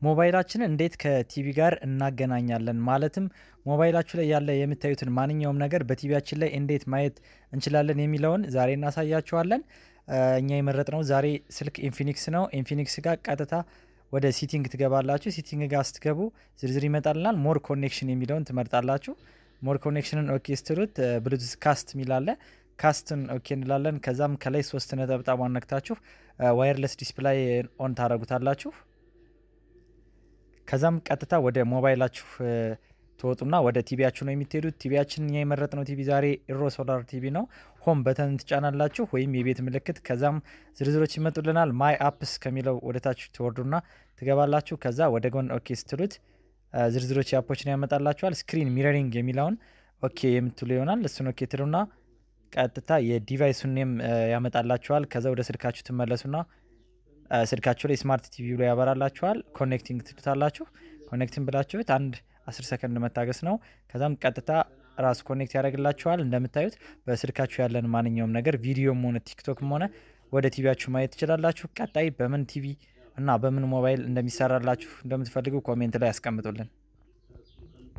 ሞባይላችንን እንዴት ከቲቪ ጋር እናገናኛለን? ማለትም ሞባይላችሁ ላይ ያለ የምታዩትን ማንኛውም ነገር በቲቪያችን ላይ እንዴት ማየት እንችላለን የሚለውን ዛሬ እናሳያችኋለን። እኛ የመረጥነው ዛሬ ስልክ ኢንፊኒክስ ነው። ኢንፊኒክስ ጋር ቀጥታ ወደ ሲቲንግ ትገባላችሁ። ሲቲንግ ጋር ስትገቡ ዝርዝር ይመጣልናል። ሞር ኮኔክሽን የሚለውን ትመርጣላችሁ። ሞር ኮኔክሽንን ኦኬ ስትሉት ብሉቱዝ ካስት የሚላለ ካስትን ኦኬ እንላለን። ከዛም ከላይ ሶስት ነጠብጣብ ነክታችሁ ዋየርለስ ዲስፕላይ ኦን ታደረጉታላችሁ። ከዛም ቀጥታ ወደ ሞባይላችሁ ትወጡና ወደ ቲቪያችሁ ነው የምትሄዱት። ቲቪያችን እኛ የመረጥነው ቲቪ ዛሬ ኢሮ ሶላር ቲቪ ነው። ሆም በተን ትጫናላችሁ ወይም የቤት ምልክት። ከዛም ዝርዝሮች ይመጡልናል። ማይ አፕስ ከሚለው ወደታች ትወርዱና ትገባላችሁ። ከዛ ወደ ጎን ኦኬ ስትሉት ዝርዝሮች የአፖችን ያመጣላችኋል። ስክሪን ሚረሪንግ የሚለውን ኦኬ የምትሉ ይሆናል። እሱን ኦኬ ትሉና ቀጥታ የዲቫይሱን ኔም ያመጣላችኋል። ከዛ ወደ ስልካችሁ ትመለሱና ስልካችሁ ላይ ስማርት ቲቪ ብሎ ያበራላችኋል። ኮኔክቲንግ ትሉታላችሁ። ኮኔክቲንግ ብላችሁት አንድ አስር ሰከንድ መታገስ ነው። ከዛም ቀጥታ ራሱ ኮኔክት ያደርግላችኋል። እንደምታዩት በስልካችሁ ያለን ማንኛውም ነገር ቪዲዮም ሆነ ቲክቶክም ሆነ ወደ ቲቪያችሁ ማየት ትችላላችሁ። ቀጣይ በምን ቲቪ እና በምን ሞባይል እንደሚሰራላችሁ እንደምትፈልጉ ኮሜንት ላይ ያስቀምጡልን።